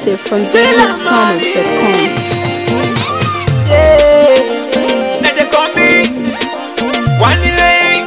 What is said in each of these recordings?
exclusive from zhitspromise.com. Let the combi one day.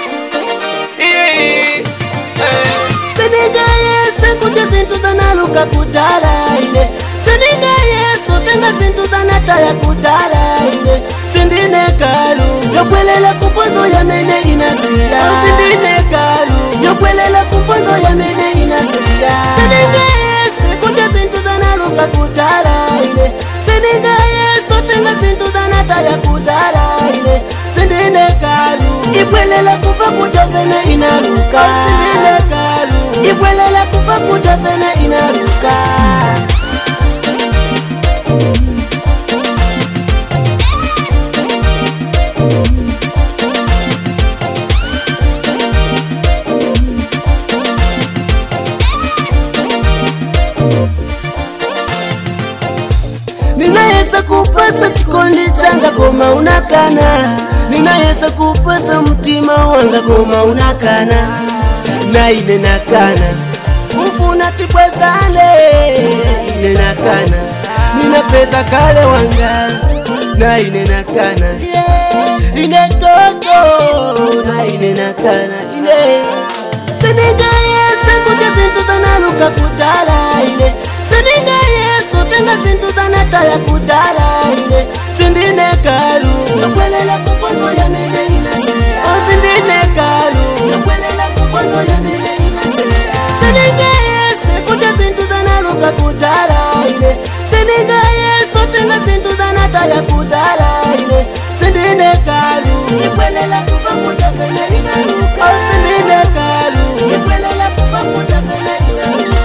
Yeah. sindingayese kuti zinthu zanaluka kudala ine sindingayese utenga zinthu zanataya kudala ine sindine galu yobwelela kuponzo yamene inasiya sindine galu yobwelela kuponzo yamene inasiya sindingayese kuti zinthu zanaluka kudala ine sindingayese utenga zinthu zanataya kudala ine sindine galu ibwelela kufa kutavene inaluka sindine galu ibwelela kufa kutavene inaluka ninayesa kupasa chikondi changa koma unakana ninayesa kupasa mtima wanga koma unakana naine nakana ufuna tibwezane ine nakana ninapeza kale wanga naine nakana ine toto naine nakana ine siningayese kuti zinthu zanaluka kudala ine siningayese utenga zinthu zanataya kudala ine sindine galu yobwelela kuponzo yamene inasiya o sindine galu yobwelela kuponzo yamene inasiya siningayese kuti zinthu zanaluka kudala ine siningayese utenga zinthu zanataya kudala ine sindine galu yobwelela kufa kutafene inaluka o sindine galu yobwelela kufa kutafene inaluka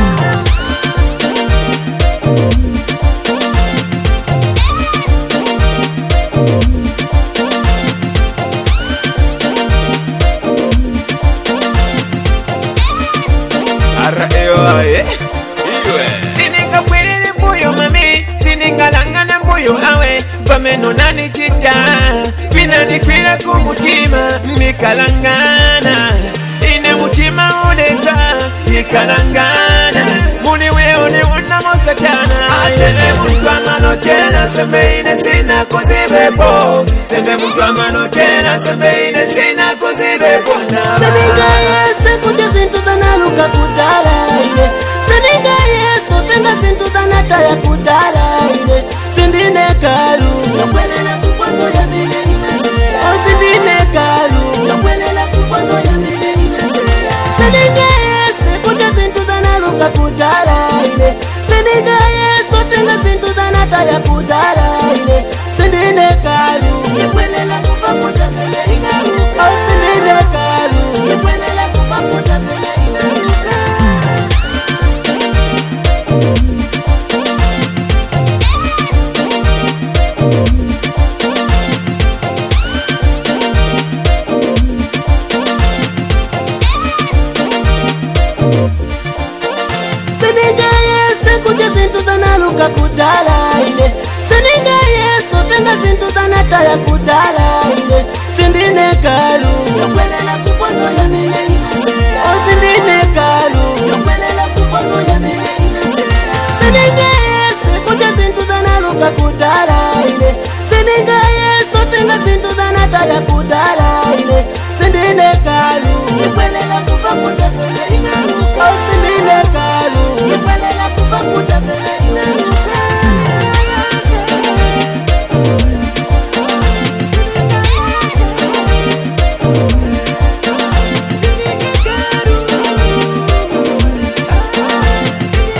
R.A.O.I. sininga kwiriri mbuyo mami siningalangana mbuyo awe vameno nanichita vinanikwira kumutima mikalangana ine mutima unesa mikalangana muni weoni unamo satana aseme mutwamano tena sembe ine sina kuzibepo sembe mutwamano tena sembe ine sina kuzibepo na siningayese kuti zinthu zanaluka kudala ine siningayese utenga zinthu zanataya kudala ine sindine galu yobwelela kuponzo yamene inasiya o sindine galu yobwelela kuponzo yamene inasiya siningayese kuti zinthu zanaluka kudala ine siningayese utenga zinthu zanataya kudala ine sindine galu yobwelela kufa kutafele inaluka o sindine galu yobwelela kufa kutafele inaluka siningayese kuti zinthu zanaluka kudala ine siningayese utenga zinthu zanataya kudala ine sindine galu yobwelela kuponzo yamene inasiya o sindine galu yobwelela kuponzo yamene inasiya siningayese kuti zinthu zanaluka kudala ine siningayese utenga zinthu zanataya kudala ine sindine galu yobwelela kufa kutafele inaluka o sindine galu yobwelela kufa kutafele inaluka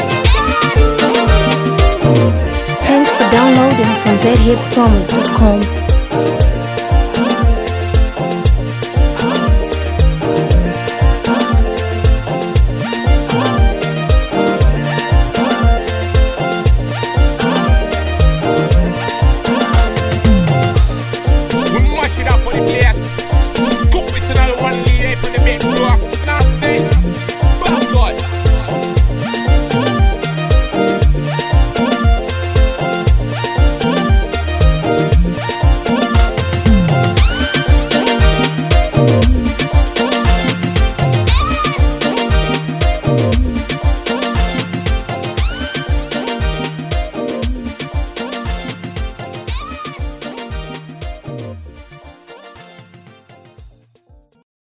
Thanks for downloading from zhitspromise.com.